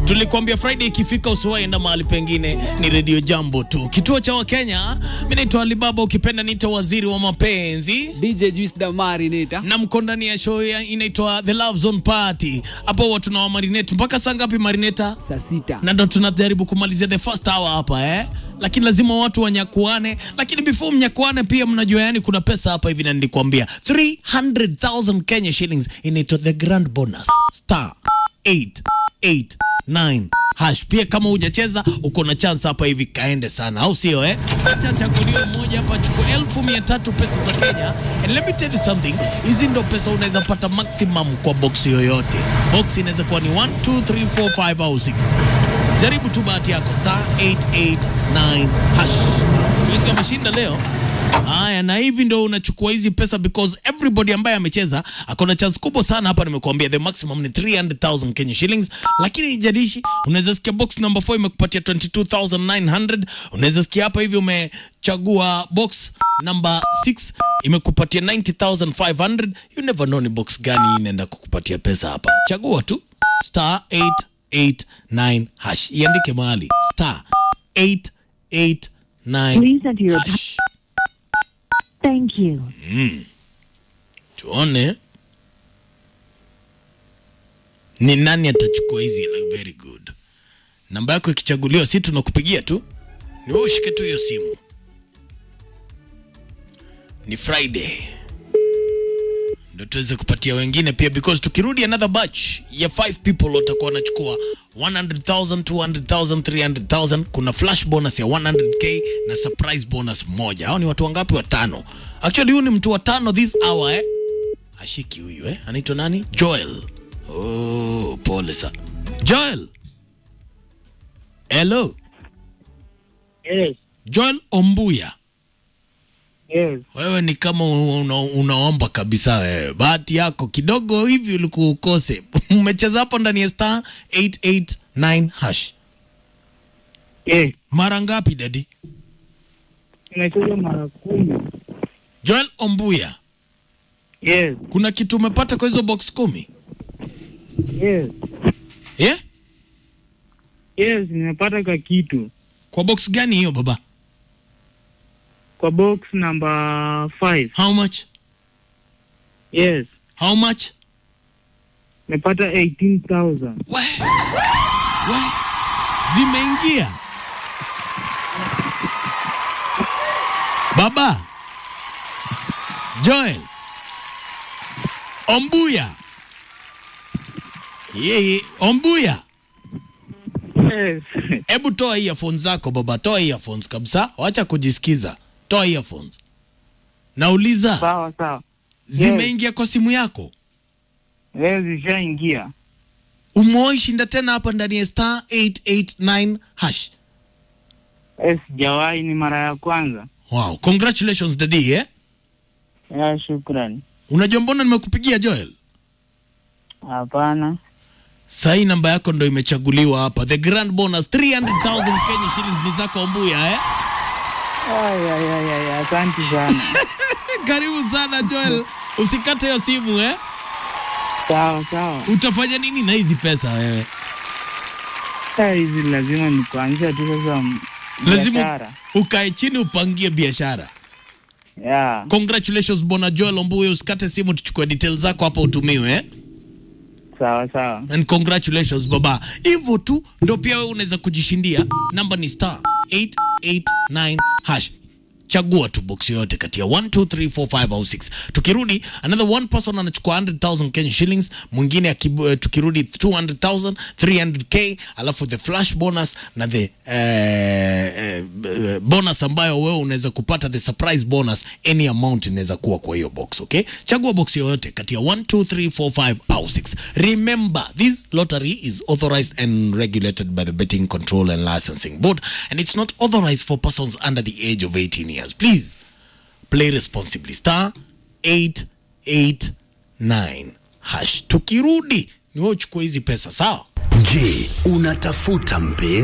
Tulikwambia Friday ikifika usiwaenda mahali pengine, ni Radio Jambo tu, kituo cha Wakenya. Mimi naitwa Alibaba, ukipenda niita waziri wa mapenzi DJ Juice Damari nita. na mko ndani ya show ya- inaitwa The Love Zone Party. Hapo huwa tuna marinate mpaka saa ngapi marineta? Saa sita. na ndo tunajaribu kumalizia the first hour hapa eh? Lakini lazima watu wanyakuane, lakini before mnyakuane pia mnajua, yani kuna pesa hapa hivi, na nilikwambia 300,000 Kenya shillings inaitwa the grand bonus star 889 hash. Pia kama hujacheza uko na chance hapa hivi, kaende sana, au sio eh? Acha chaguliwe mmoja hapa, chukua elfu mia tatu pesa za Kenya. And let me tell you something, hizi ndo pesa unaweza pata maximum kwa box yoyote. Box inaweza kuwa ni 1 2 3 4 5 au 6 jaribu tu bahati yako star 889 hash wengi wameshinda leo haya na hivi ndo unachukua hizi pesa because everybody ambaye amecheza akona chance kubwa sana hapa nimekuambia the maximum ni 300000 Kenya shillings lakini ijalishi unaweza sikia box number 4 imekupatia 22900 unaweza sikia hapa hivi umechagua box number 6 imekupatia 90500 you never know ni box gani inaenda kukupatia pesa hapa chagua tu star 889 hash iandike mahali star 889 Please enter your. hash Thank you. tuone ni nani atachukua hizi hela. very good namba yako ikichaguliwa si tunakupigia tu ni wewe ushike tu hiyo simu ni friday ndo tuweze kupatia wengine pia because tukirudi another batch ya 5 people watakuwa wanachukua 100000 200000 300000 kuna flash bonus ya 100k na surprise bonus moja hao ni watu wangapi watano actually huyu ni mtu wa tano this hour eh ashiki huyu eh anaitwa nani joel oh pole sana joel hello Yes, joel ombuya yes. wewe ni kama una, unaomba kabisa wewe. Bahati yako kidogo hivi ulikuwa ukose. Umecheza hapo ndani ya star 889 hash. Yes. Mara ngapi dadi? Nimecheza mara kumi. Joel Ombuya, Yes, kuna kitu umepata kwa hizo box kumi? yes. Yeah? Yes, nimepata ka kitu Kwa box gani hiyo baba? kwa box number 5. How much? Yes, How much? nimepata 18,000. We. We. Zimeingia. Baba. Joel. Ombuya. Yeye, Ombuya. Yes. Hebu toa earphones zako baba, toa earphones kabisa. Wacha kujisikiza. Toa earphones. Nauliza, sawa sawa. zimeingia kwa simu yako? Yes, zishaingia. Umewahi shinda tena hapa ndani ya star 889 hash. Yes, sijawahi, ni mara ya kwanza. Wow, congratulations daddy eh? Ya, shukrani. Unajua mbona nimekupigia Joel? Hapana. Sahi namba yako ndo imechaguliwa hapa. The grand bonus 300,000 Kenya shillings ni zako Ombuya eh? Ay, ay, ay, ay, asante sana. Karibu sana Joel. Usikate hiyo simu eh? sawa sawa. Utafanya nini na hizi pesa wewe? Saa hizi lazima ni kuanzia tu sasa m- Lazima biashara. ukae chini upangie biashara. Yeah. Congratulations bwana Joel Ombuya, usikate simu tuchukue details zako hapa utumiwe eh? Sawa sawa. and congratulations baba hivyo tu ndo pia wewe unaweza kujishindia namba ni star 889 hash chagua tu box yoyote kati ya 1 2 3 4 5 au 6 tukirudi another one person anachukua 100000 Kenya shillings mwingine akibu- eh, tukirudi 200000 300k alafu the flash bonus na the eh, eh, eh, bonus ambayo wewe unaweza kupata the surprise bonus any amount inaweza kuwa kwa hiyo box okay chagua box yoyote kati ya 1 2 3 4 5 au 6 remember this lottery is authorized and regulated by the betting control and licensing board and it's not authorized for persons under the age of 18 years please play responsibly star 889 hash tukirudi ni wewe uchukue hizi pesa sawa Je, unatafuta mpenzi?